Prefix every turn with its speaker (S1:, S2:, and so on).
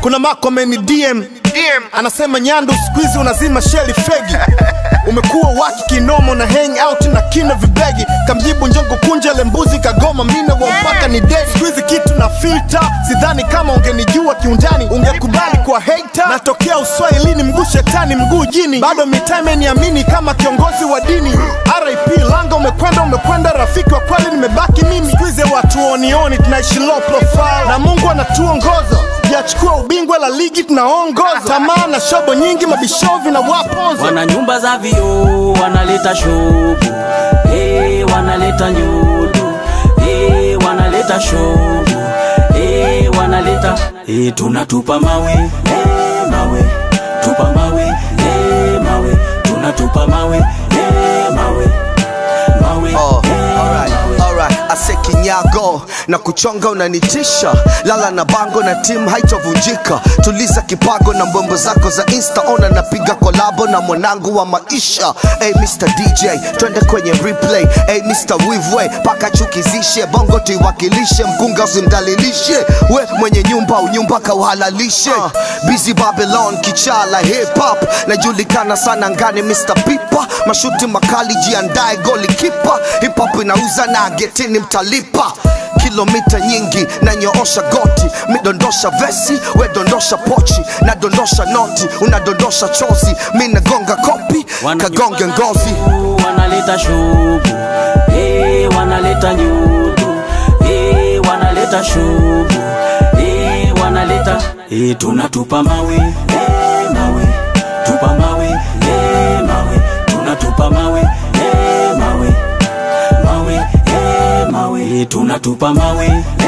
S1: kuna mako ameni DM anasema nyandu squeeze unazima sheli fegi umekuwa waki kinomo na hang out na kina vibegi kamjibu njongo kunja le mbuzi kagoma mina wa mpaka ni dead squeeze kitu na filter sidhani kama ungenijua kiundani ungekubali kwa hater natokea uswahilini mguu shetani mguu jini bado mitaa imeniamini kama kiongozi wa dini rip langa umekwenda umekwenda rafiki wa kweli nimebaki mimi squeeze watu onioni tunaishi low profile na mungu anatuongoza yachukua ubingwa la ligi tunaongoza tamaa na shobo nyingi mabishovi na waponza
S2: wana nyumba za vioo wanaleta shobu hey, wanaleta nyudu hey, wanaleta shobu hey, wanaleta hey, tunatupa mawe hey, mawe tupa mawe hey, mawe tunatupa mawe hey, mawe mawe
S3: Oh,
S2: hey,
S3: alright,
S2: mawe.
S3: alright. Ase kinyago na kuchonga unanitisha, lala na bango na timu haitovunjika. Tuliza kipago na mbwembo zako za insta, ona napiga kolabo na mwanangu wa maisha. Hey Mr DJ, twende kwenye replay. Hey Mr Wivwe, paka chukizishe bongo tuiwakilishe, mkunga usimdalilishe. We mwenye nyumba unyumba kauhalalishe. Busy Babylon, kichala hip hop, najulikana sana ngani Mr Pipa, mashuti makali, jiandae goli kipa. Hip hop inauza na getini mtalipa kilomita nyingi nanyoosha goti midondosha vesi we dondosha pochi nadondosha noti unadondosha chozi mi nagonga kopi
S2: Wana
S3: kagonge
S2: nyumba za
S3: ngozi
S2: vioo, wanaleta shobu hey, wanaleta nyudu hey, wanaleta shobu hey, wanaleta hey, tunatupa mawe hey, mawe tupa mawe hey, mawe tunatupa mawe hey, mawe mawe hey, mawe hey, tunatupa mawe